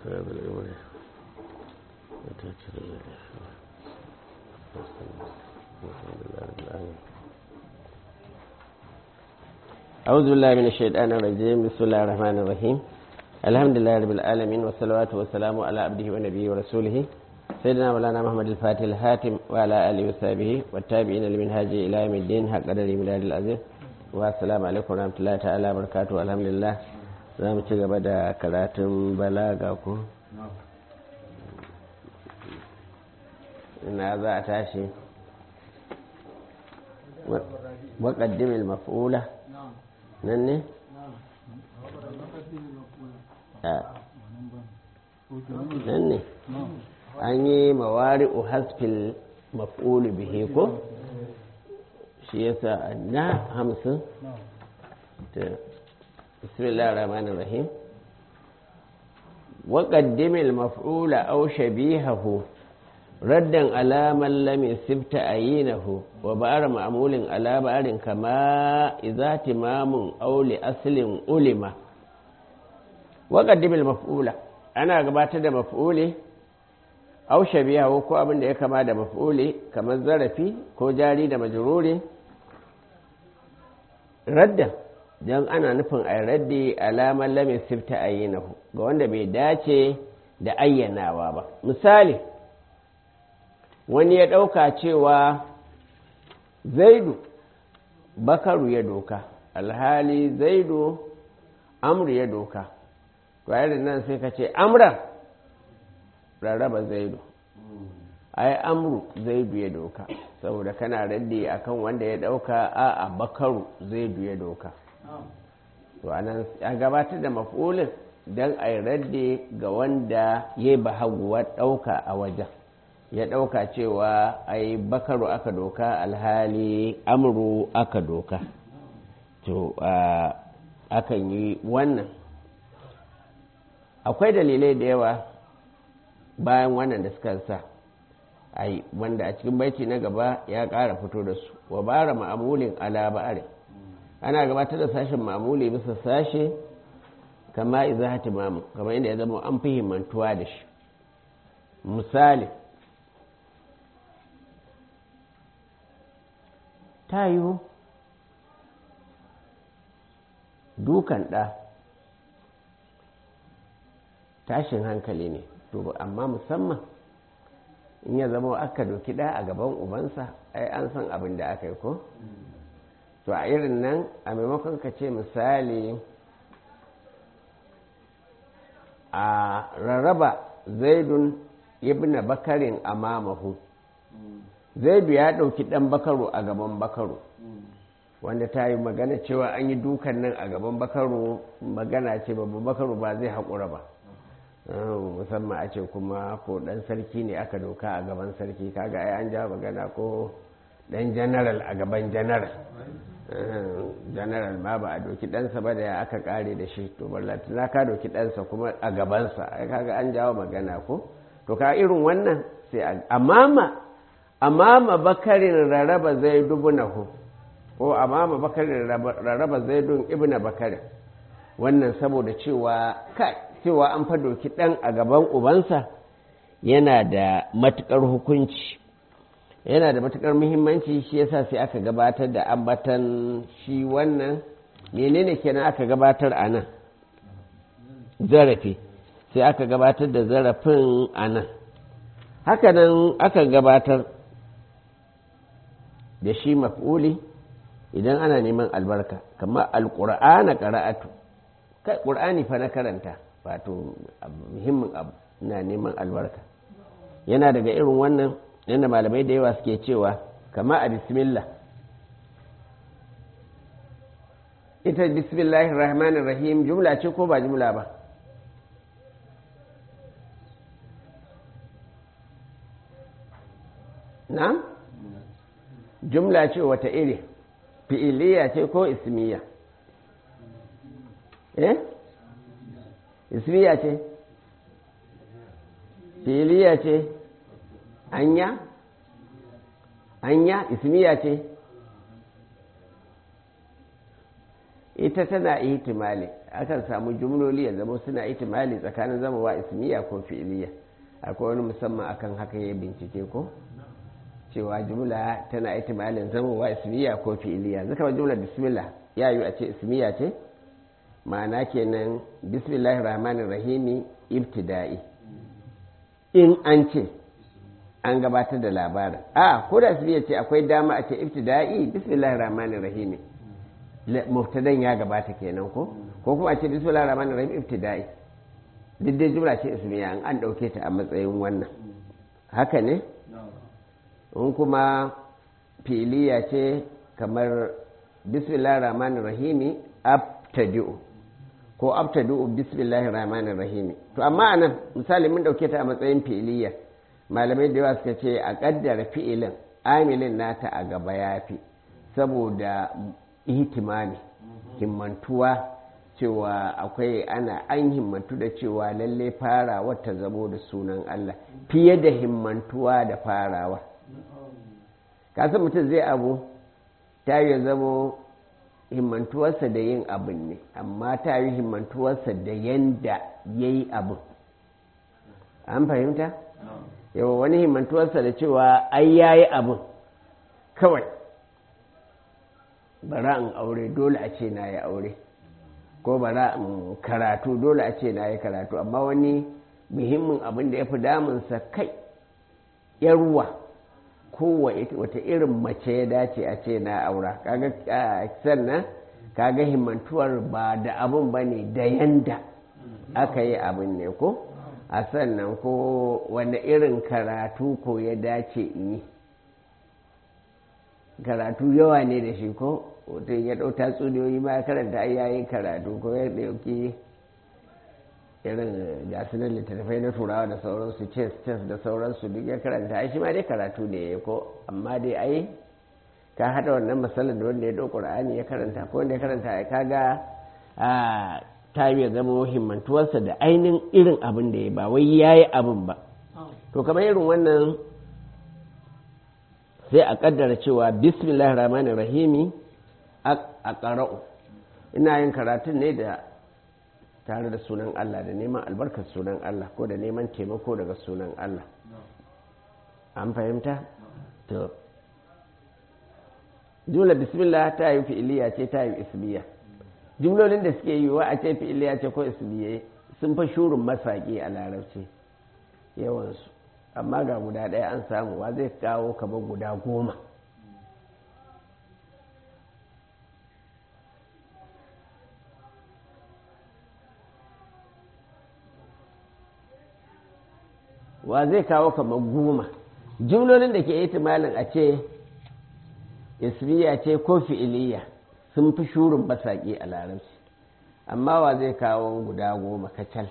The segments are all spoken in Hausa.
أصحاب الأمر وتأكد أعوذ بالله من الشيطان الرجيم بسم الله الرحمن الرحيم الحمد لله رب العالمين والصلوات والسلام على عبده ونبيه ورسوله سيدنا مولانا محمد الفاتح الحاتم وعلى آله وصحبه والتابعين لمنهاج إلى يوم الدين حق قدر ميلاد العزيز والسلام عليكم ورحمة الله تعالى وبركاته الحمد لله za mu ci gaba da karatun balaga ku ina za a tashi waƙaddimin maf'ula nan ne? nan ne an yi mawari hasfil maf'ulu bihe ko shi yasa na hamsin بسم الله الرحمن الرحيم وقدم المفعول أو شبيهه ردا على من لم يسب تعيينه وبعر معمول على بعر كما إذا تمام أو لأصل ألم وقدم المفعول أنا قبات da مفعولي أو شبيهه ko abin da ya kama da maf'uli kamar zarafi ko jari da majruri raddan don ana nufin a raddi alamar lamin sifta ayyanahu ga wanda bai dace da ayyanawa ba misali wani ya ɗauka cewa zaidu bakaru ya doka alhali zaidu amru ya doka da nan sai ka ce amran rarraba zaidu ai amru zaidu ya doka saboda kana raddi akan wanda ya ɗauka a bakaru zaidu ya doka to anan an gabatar da maf'ulin don a yi radde ga wanda ya yi bahaguwar ɗauka a wajen ya ɗauka cewa a yi bakaru aka doka alhali amuru aka doka to akan yi wannan akwai dalilai da yawa bayan wannan da suka sa ai wanda a cikin baiti na gaba ya ƙara fito da su wa bara ma'amulin ala ba'arin ana gabatar da sashen mamuli bisa sashe kama iza hatimamu kama inda ya zama an fi himmantuwa da shi misali ta yiwu dukan ɗa tashin hankali ne to amma musamman in ya zama aka doki ɗa a gaban ubansa ai an san abin da aka yi ko? to a irin nan a maimakon ka ce misali a rarraba zaidun ibn bakarin a mamahu zaidu ya ɗauki ɗan bakaru a gaban bakaru wanda ta yi magana cewa an yi dukan nan a gaban bakaru magana ce babban bakaru ba zai haƙura ba musamman a ce kuma ko ɗan sarki ne aka doka a gaban sarki kaga ai an ja magana ko ɗan janaral a gaban janaral general ma ba a doki ɗansa ba da ya aka ƙare da shi to na ka doki ɗansa kuma a gabansa ai kaga an jawo magana ko to ka irin wannan sai a amama amama bakarin raraba zai dubunahu ko amama bakarin raraba zai dun ibna bakarin wannan saboda cewa kai cewa an fa doki ɗan a gaban ubansa yana da matuƙar hukunci yana da matukar muhimmanci shi yasa sai aka gabatar da ambatan shi wannan menene kenan aka gabatar a nan zarafi sai aka gabatar da zarafin a nan hakanan aka gabatar da shi maf'uli idan ana neman albarka kamar alƙur'ana ƙara'atu kai ƙur'ani fa na karanta wato muhimmin abu na neman albarka yana daga irin wannan yadda malamai da yawa suke cewa kama a bismillah ita bismillahir rahmanir rahim jumla ce ko ba jumla ba na jumla ce wata iri fi'iliya ce ko ismiya eh ismiya ce fi'iliya ce anya anya ismiya ce ita tana ihtimali akan samu jumloli ya zama suna ihtimali tsakanin zamawa ismiya ko fi'iliya akwai wani musamman akan haka ya bincike ko cewa jumla tana ihtimalin zamawa ismiya ko fi'iliya zaka jumla bismillah ya yi a ce ismiya ce ma'ana kenan bismillahir rahmanir rahimi ibtida'i in an ce an gabatar da labarin a ko da ismiya ce akwai dama a ce ibtida'i bismillahir rahmanir rahimi mubtadan ya gabata kenan ko ko kuma a ce bismillahir rahmanir rahim ibtida'i duk dai jumla ce ismiya an an dauke ta a matsayin wannan haka ne in kuma filiya ce kamar bismillahir rahmanir rahim abtadi'u ko abtadi'u bismillahir rahmanir rahim to amma anan misali mun dauke ta a matsayin filiya malamai da yawa suka ce a kaddara fi'ilin amilin nata a gaba yafi saboda ihtimami himmantuwa cewa akwai ana an himmantu da cewa lalle farawa ta zamo da sunan Allah fiye da himmantuwa da farawa kasan mutum zai abu ta yi zamo himmantuwarsa da yin abin ne amma ta yi himmantuwarsa da yanda ya yi abin an fahimta yawa wani himmantuwarsa da cewa ai ya yi abin kawai bara in aure dole a ce na yi aure ko bara in karatu dole a ce na yi karatu amma wani muhimmin abin da ya fi damunsa kai yarwa ko wata irin mace ya dace a ce na aura kaga sannan kaga himmantuwar ba da abin ba ne da yanda aka yi abin ne ko a sannan ko wani irin karatu ko ya dace in yi karatu yawa ne da shi ko mutum ya ɗau tatsuniyoyi ma ya karanta ai yayin karatu ko ya ɗauki irin gasunan littattafai na turawa da sauransu chess chess da sauransu duk ya karanta ai shi ma dai karatu ne ya ko amma dai ai ka haɗa wannan matsalar da wanda ya ɗau ƙur'ani ya karanta ko wanda ya karanta ai kaga a ta yi zama himmantuwarsa da ainihin irin abin da ya ba wai ya yi abin ba to kamar irin wannan sai a kaddara cewa bismillahir rahmanir rahimi a ƙara'u ina yin karatun ne da tare da sunan Allah da neman albarkar sunan Allah ko da neman taimako daga sunan Allah an fahimta? to jumla bismillah ta yi fi'iliya ce ta yi ismiya jumlolin da suke yi wa a ce fi'iliya ce ko ismiya sun fa shurin masaƙi a larabci yawansu amma ga guda ɗaya an samu wa zai kawo kamar guda goma wa zai kawo kamar goma jumlolin da ke itimalin a ce ismiya ce ko fi'iliya sun fi shurin basaƙi a larabci amma wa zai kawo guda goma kacal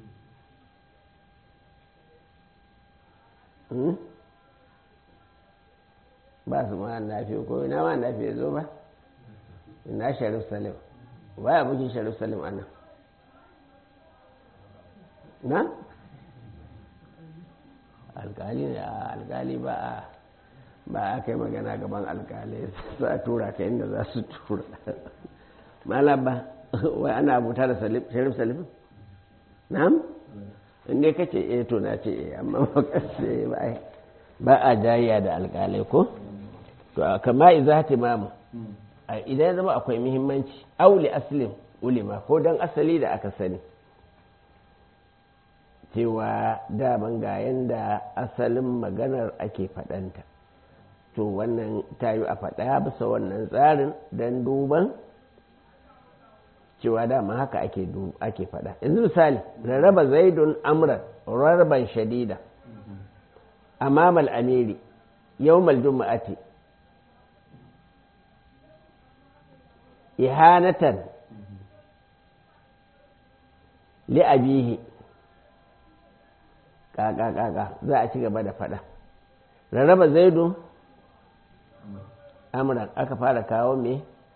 ba su ma nafi ko ina ma nafi ya zo ba ina sharif salim ba ya bukin sharif salim ana na alkali ne a alkali ba a ba a kai magana gaban alkali za a tura ka inda za su tura mala ba wai ana abuta da sharif salim na'am inda ka ce eh to na ce eh amma ba ka ce ba a jayya da alkalai ko to kama iza timamu idan ya zama akwai muhimmanci auli aslin ulima ko don asali da aka sani cewa daman ga yanda asalin maganar ake faɗanta to wannan tayi a faɗa bisa wannan tsarin don duban cewa dama haka ake ake faɗa yanzu misali rarraba zaidun amran rarraban shadida amamal amiri yawmal juma'ati ihanatan li abihi kaka kaka za a ci gaba da faɗa rarraba zaidu amran aka fara kawo me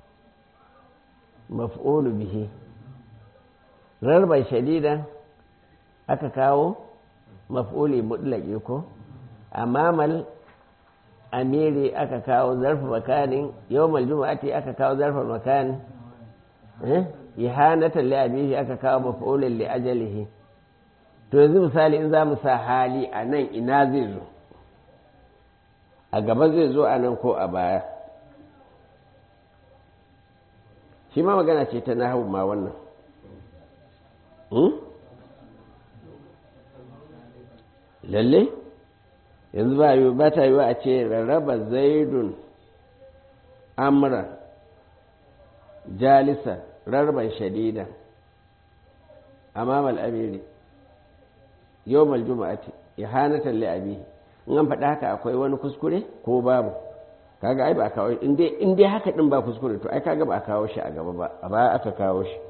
maf'ulu bihi rarban shadidan aka kawo maf'uli mutlaqi ko amamal amiri aka kawo zarfa makanin yawmal juma'ati aka kawo zarfa makan ihanatan li abihi aka kawo maf'ulin li ajalihi to yanzu misali in za mu sa hali a nan ina zai zo a gaba zai zo a nan ko a baya shi ma magana ce ta nahu ma wannan lalle yanzu ba yi ba ta yi wa a ce rarraba zaidun amra jalisa rarban shadida amamal amiri yawmal juma'ati ihanatan li abihi in an faɗa haka akwai wani kuskure ko babu kaga ai ba a kawo in dai in dai haka din ba kuskure to ai kaga ba a kawo shi a gaba ba a baya aka kawo shi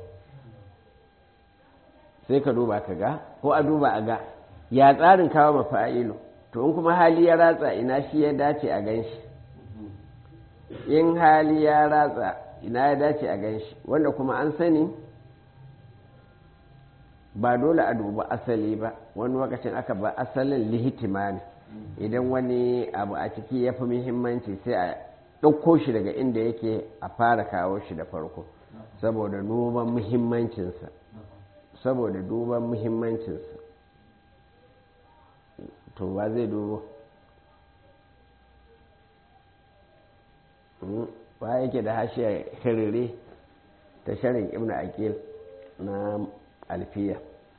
sai ka duba ka ga ko a duba a ga ya tsarin kawo mafa'ilu to in kuma hali ya ratsa ina shi ya dace a gan shi in hali ya ratsa ina ya dace a gan shi wanda kuma an sani ba dole a duba asali ba wani lokacin aka ba asalin lihitimani idan wani abu a ciki ya fi muhimmanci sai a ɗauko shi daga inda yake a fara kawo shi da farko saboda duban muhimmancinsa saboda duban muhimmancinsa to ba zai dubo ba yake da hashiya hirire ta sharin ibn aqil na alfiya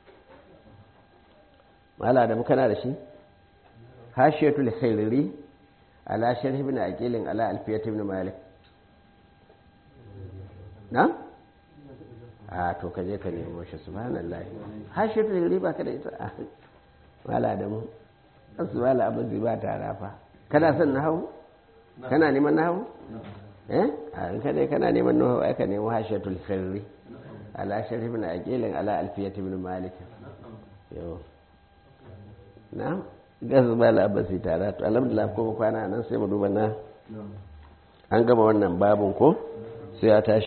mala da muka na da shi hashiyatul khairiri ala sharh ibn aqilin ala alfiyat ibn malik na a to ka je ka nemo shi subhanallahi hashiyatul khairiri ba ka da ita mala da mu asu mala abin zai ba ta rafa kana son nahawu kana neman nahawu eh a ka dai kana neman nahawu ai ka nemo hashiyatul khairiri ala sharh ibn aqilin ala alfiyat ibn malik yo na gasu ba labasi tare to alhamdulillah kuma kwana nan sai mu duba na an gama wannan babun ko sai ya tashi